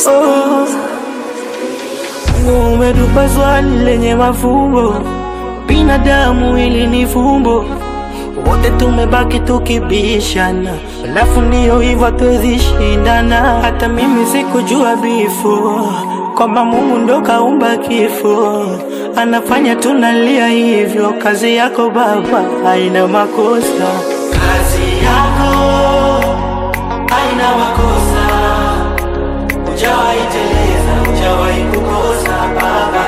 Oh, Mungu umetupa swali lenye mafumbo, binadamu ili ni fumbo, wote tumebaki tukibishana, alafu ndiyo hivyo hatuwezi shindana. Hata mimi sikujua bifo kwamba Mungu ndo kaumba kifo, anafanya tunalia hivyo. Kazi yako Baba haina makosa, kazi yako haina makosa Hujawahi teleza, hujawahi kukosa Baba.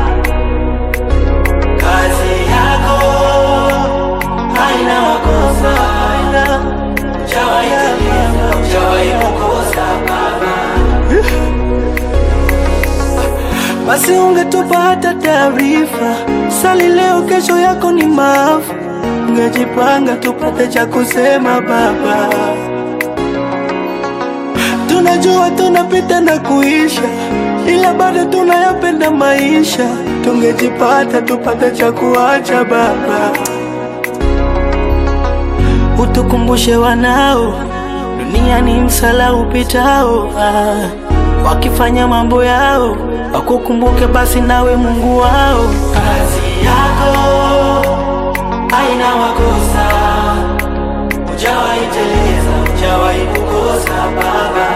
Kazi yako haina makosa, haina. Hujawahi teleza, hujawahi kukosa Baba. Basi ungetupa hata taarifa, sali leo, kesho yako ni maafa. Ungejipanga tupate cha kusema Baba. Tunajua tunapita na kuisha, ila bado tunayapenda maisha. Tungejipata tupate cha kuacha Baba, utukumbushe wanao, dunia ni msala upitao. Ah, wakifanya mambo yao wakukumbuke basi nawe Mungu wao. Kazi yako haina makosa, hujawahi teleza, hujawahi kukosa Baba.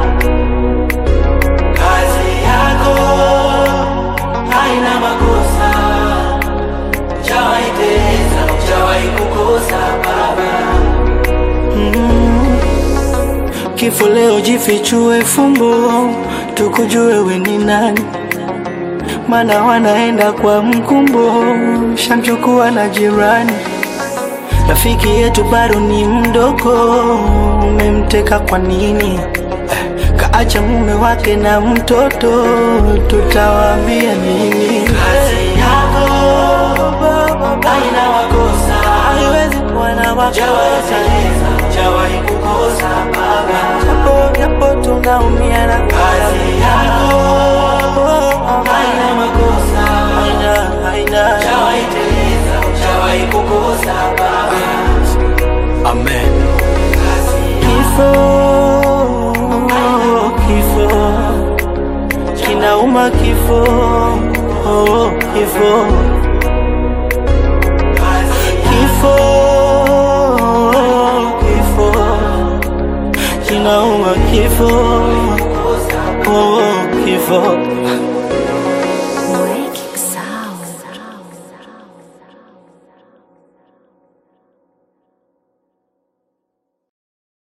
Kazi yako haina makosa, hujawahi teleza, hujawahi kukosa Baba. Mm. Kifo leo jifichue fumbo, tukujue we ni nani, mana wanaenda kwa mkumbo, shamchukua na jirani. Rafiki yetu bado ni mdogo, umemteka kwa nini? Eh, Kaacha mume wake na mtoto, tutawaambia nini? Kazi yako haina makosa, haiwezi kuwa na makosa. Hujawahi kukosa Baba, japo japo tunaumia na kazi yako haina makosa, haina haina, hujawahi teleza, hujawahi kukosa Baba. Amen. Kifo, kifo kinauma, kifo, oh, kifo, kifo, kifo kinauma, kifo, oh, kifo